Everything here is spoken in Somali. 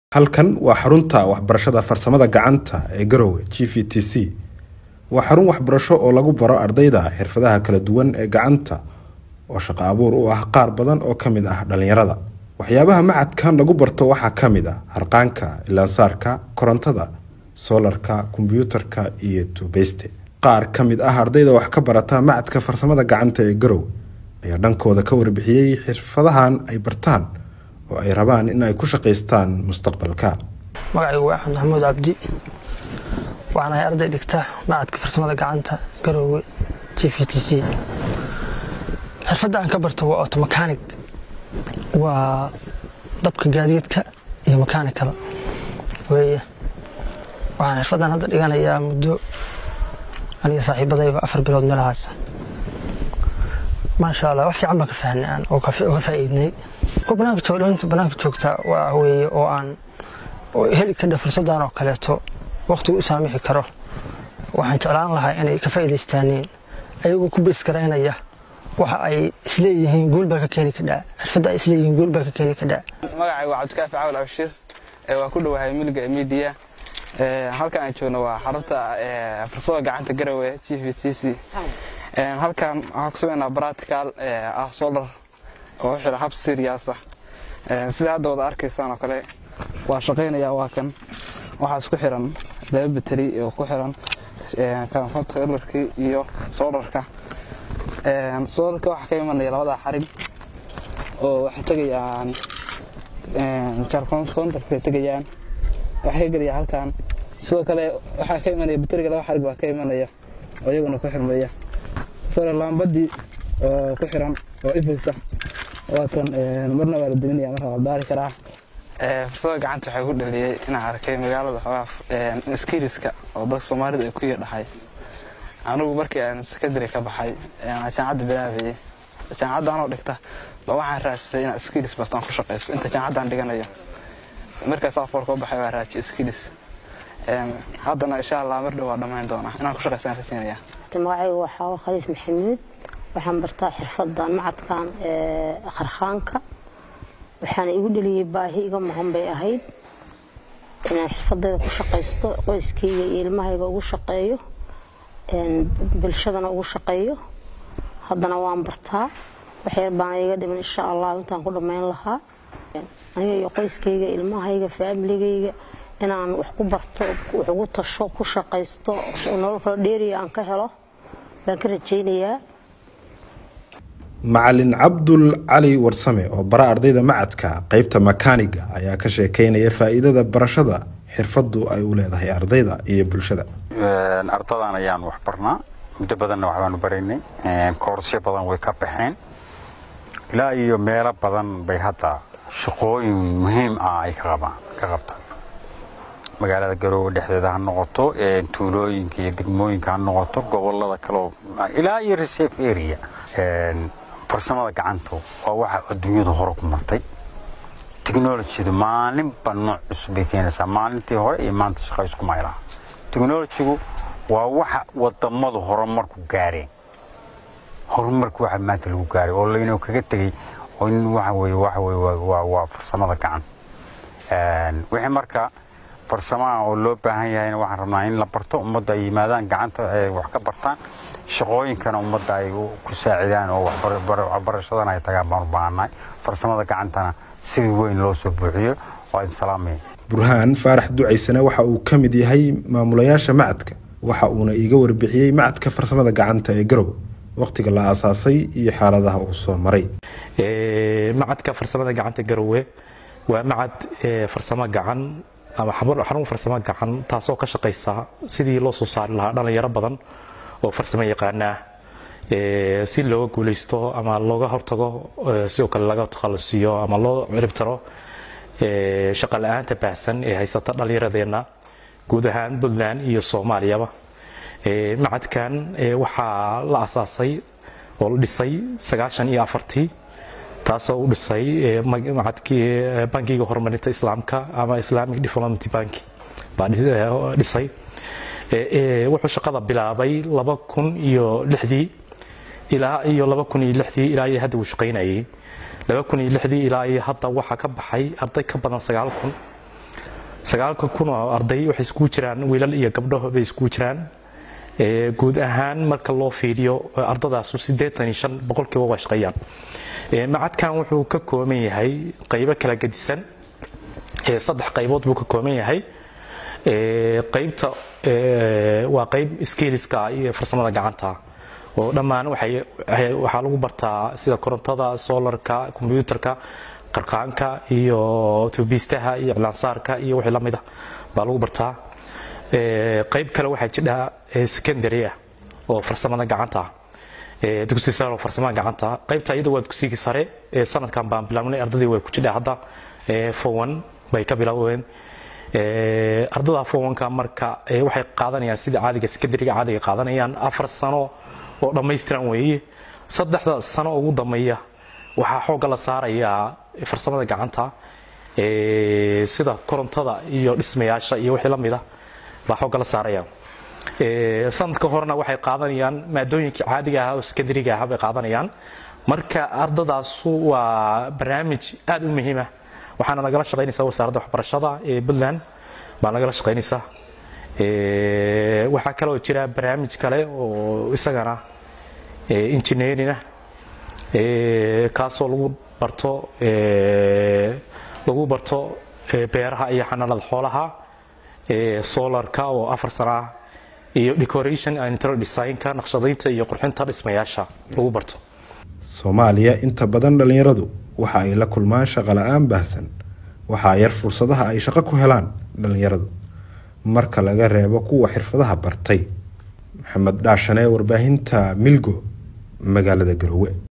Halkan waa xarunta waxbarashada farsamada gacanta ee Garowe GVTC. Waa xarun waxbarasho oo lagu baro ardayda xirfadaha kala duwan ee gacanta oo shaqo abuur u ah qaar badan oo ka mid ah dhalinyarada. Waxyaabaha macadkan lagu barto waxaa ka mid ah harqaanka, ilaansaarka, korontada, soolarka, kombiyuutarka iyo tuubeyste. Qaar ka mid ah ardayda wax ka barata macadka farsamada gacanta ee Garowe ayaa dhankooda ka warbixiyey xirfadahan ay bartaan oo ay rabaan in ay ku shaqaystaan mustaqbalka. magacaygu waa axmed maxamuud cabdi waxaan ahay arday dhigta macadka farsamada gacanta garoowe g v t c xirfadda aan ka barto waa automakanig waa dabka gaadiidka iyo makaanikada weeye waxaan xirfaddan hadda dhiganayaa muddo aniga saaxiibadayba afar bilood meelahaas maasha allah wax fiican baan ka fahnay aan oo ka faa'iidnay oo banaanka jooga dhalinta banaanka joogta waa weeye oo aan heli kadha fursaddan oo kaleeto waqtigu u saamixi karo waxaan jeclaan lahaa inay ka faa'iidaystaaneen ayagoo ku bees garaynaya waxa ay isleeyihiin guul baa ka keeni kadhaa xirfadda ay isleeyihiin guul baa ka keeni kadhaa magacaygu waa cabdikaafi caawil abshiir waa ku dhowahay milga midiya halkan aan joogno waa xarunta farsamada gacanta garowe g v t c halkan waxaan ku sameynaa baratical ah solar oo u xira hab siriyaasa sida hadda wada arkaysaan oo kale waa shaqaynaya waa kan waxaa isku xiran laba bateri oo ku xiran controllerkii iyo solarka solarka waxaa ka imanaya labada xarig oo waxay tegayaan jarcontarkay tegayaan waxay ka gelaya halkan sidoo kale waxaa ka imanaya bateriga laba xarig baa ka imanaya oo iyaguna ku xirmaya sore laambadii oo ku xiran oo ifaysa waatan marna waa la deminaya marna waa daari karaa farsamada gacanta waxay ku dhaliyey inaan arkay magaalada xoogaa skiliska oo dadka soomaalida ay ku yadhahay anigu markii aan secondary ka baxay jaamacadda bilaabayay jaamacadda anoo dhigta ba waxaan raajisay inaan skilis bartaan ku shaqaysto inta jaamacaddaan dhiganayo markaas afoorka u baxay waa raajiyay skilis haddana insha allah mar dhow waa dhammayn doonaa inaan ku shaqaystaan rajaynaya magacaygu waxaa khaliif maxamuud waxaan bartaa xirfadan macadkan kharkhaanka waxaana igu dhaliyey baahi iga maqan bay ahayd inaan xirfadayda ku shaqaysto qoyskayga iyo ilmahayga ugu shaqeeyo bulshadana ugu shaqeeyo haddana waan bartaa waxyar baana iga dhiman insha allah intaan ku dhammayn lahaa aniga iyo qoyskayga ilmahayga faamiligayga inaan wax ku barto wax ugu tasho ku shaqaysto nolol kala dheeriya aan ka helo baan ka rajaynayaa macalin cabdul cali warsame oo bara ardayda macadka qeybta makaaniga ayaa ka sheekeynaya faa'iidada barashada xirfadu ay u leedahay ardayda iyo bulshada ardadan ayaan wax barnaa muddo badanna waxbaanu baraynay koorsyo badan way ka baxeen ilaa iyo meelo badan bay hadda shaqooyin muhiim ah ay ka qabtaan magaalada garoowe dhexdeeda ha noqoto tuulooyinka iyo degmooyinka ha noqoto gobolada kaleo ilaa iyo reserve area farsamada gacantu waa waxa adduunyadu hore ku martay technologydu maalinba nooc cusub bay keenaysaa maalintii hore iyo maanta shaqa isku maylaha technologygu waa waxa wadamadu horumarku gaareen horumarku waxa maanta lagu gaaray oo laynoo kaga tegey oo in waxa weye waxa weye waa farsamada gacanta wixii marka farsamaha oo loo baahan yahayna waxaan rabnaa in la barto ummadda ay yimaadaan gacanta ay wax ka bartaan shaqooyinkana ummadda ay ku saacidaan oo waxbarashadana ay tagaan baan u baahannahay farsamada gacantana si weyn loo soo buuxiyo waa idin salaamaya burhaan faarax ducaysane waxa uu ka mid yahay maamulayaasha macadka waxa uuna iiga warbixiyey macadka farsamada gacanta ee garowe waqtiga la aasaasay iyo xaaladaha uu soo maray macadka farsamada gacanta garowe waa macad farsamo gacan ama xarun farsamo gacan taasoo ka shaqaysa sidii loo soo saari lahaa dhalinyaro badan oo farsamo yaqaana si looga guulaysto ama looga hortago sidoo kale laga takhalusiyo ama loo ciribtiro shaqa la-aanta baahsan ee haysata dhallinyaradeenna guud ahaan puntland iyo soomaaliyaba macadkan waxaa la asaasay oo la dhisay sagaashan iyo afartii taasoo u dhisay macadkii bankiga horumarinta islaamka ama islamic development bank baa dhisay wuxuu shaqada bilaabay laba kun iyo lixdii ilaa iyo laba kun iyo lixdii ilaa iyo hadda uu shaqaynayay laba kun iyo lixdii ilaa iyo hadda waxaa ka baxay arday ka badan sagaal kun sagaalka kun oo arday waxay iskugu jiraan wiilal iyo gabdho bay iskugu jiraan guud ahaan marka loo fiiriyo ardadaasu siddeetan iyo shan boqolkiiba waa shaqeeyaan macadkan wuxuu ka kooban yahay qaybo kala gedisan saddex qaybood buu ka kooban yahay qaybta waa qayb skiliska iyo farsamada gacanta oo dhammaan waxaa lagu bartaa sida korontada solarka kombyuutarka qarqaanka iyo tubiistaha iyo iclaansaarka iyo wixii la mida baa lagu bartaa qayb kale waxaa jidha secondary ah oo farsamada gacanta dugsi sare oo farsamada gacanta qaybta iyada waa dugsigii sare sanadkan baan bilaabnay ardadii way ku jidha hadda fowan bay ka bilaabeen ardada fowanka marka waxay qaadanayaan sida caadiga secondaryga caadiga qaadanayaan afar sano oo dhammaystiran weeye saddexda sano ugu dambeeya waxaa xoogga la saarayaa farsamada gacanta sida korontada iyo dhismayaasha iyo wixii la mida baa xoogga la saaraya sanadka horena waxay qaadanayaan maadooyinka caadiga ah oo secondaryga ah bay qaadanayaan marka ardadaasu waa barnaamij aada u muhiima waxaana nagala shaqaynaysaa wasaaradda waxbarashada ee puntland baa nagala shaqaynaysaa waxaa kaloo jira barnaamij kale oo isagana engineering ah kaasoo lagu barto lagu barto beeraha iyo xanaanada xoolaha solarka oo afar sana ah iyo decoration and interior designka naqshadaynta iyo qurxinta dhismayaasha lagu barto soomaaliya inta badan dhallinyaradu waxa ay la kulmaan shaqo la-aan baahsan waxaa yar fursadaha ay shaqo ku helaan dhallinyaradu marka laga reebo kuwa xirfadaha bartay maxamed dhaashane warbaahinta milgo magaalada garowe